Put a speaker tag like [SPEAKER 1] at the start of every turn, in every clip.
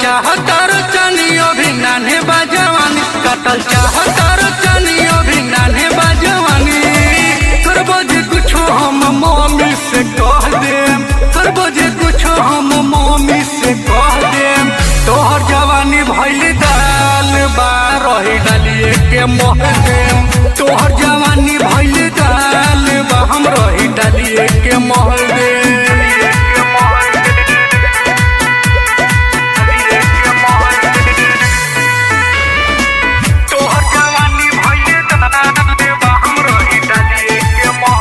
[SPEAKER 1] चाहतर चनियो भी नान्हे बाजवानी कटल चाहतर चनियो भी नान्हे बाजवानी करबो जे कुछो हम मम्मी से कह देम करबो जे कुछो हम मम्मी से कह देम तोहर जवानी भइल दाल बा रही डालिए के मोह देम तोहर जवानी भइल दाल बा हम रही डालिए के मोह देम तोहर जवानी भइल दाल बा हम रही डालिए के मोह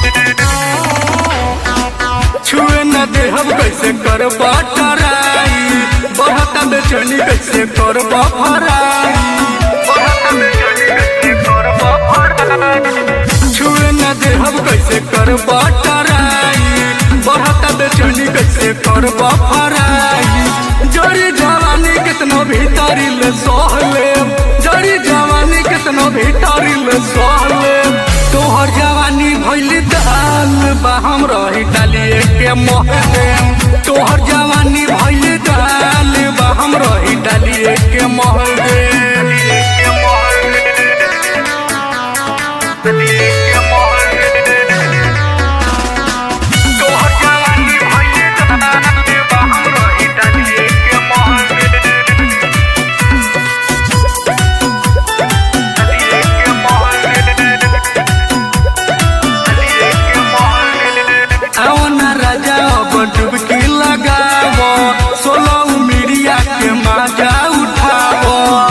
[SPEAKER 1] छुए न देहब कैसे करबा टराई बढ़ता बेचैनी कैसे करबा फराई बढ़ता बेचैनी कैसे करबा फराई छुए न देहब कैसे करबा टराई बढ़ता बेचैनी कैसे करबा फराई जड़ी जवानी कितनो भीतरी ले सहले जड़ी जवानी कितनो भीतरी ले सहले तोहर जवानी भइल दाल बा हम रही डालिए के मोह देम तोहर जवानी भइल दाल बा हम रही डालिए के मोह देम तोहर जवानी भइल दाल बा हम रही डालिए के मोह देम आवना राजा अब डुबकी लगाव सोलह मीडिया के माजा उठाव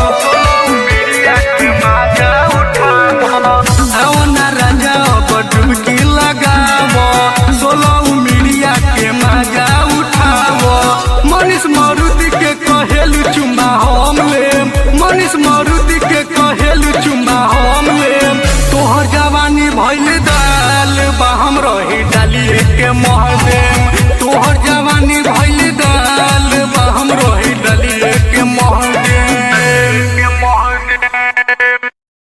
[SPEAKER 1] आवना राजा अब डुबकी लगाव सोलह मीडिया के माजा उठाव मनीष मारुति के कहेलु चुम्बा हम लेम मनीष मारुति के कहेलु चुम्बा हम लेम तोहर जवानी भइल दाल बा हम रही डालिए के मोह देम तोहर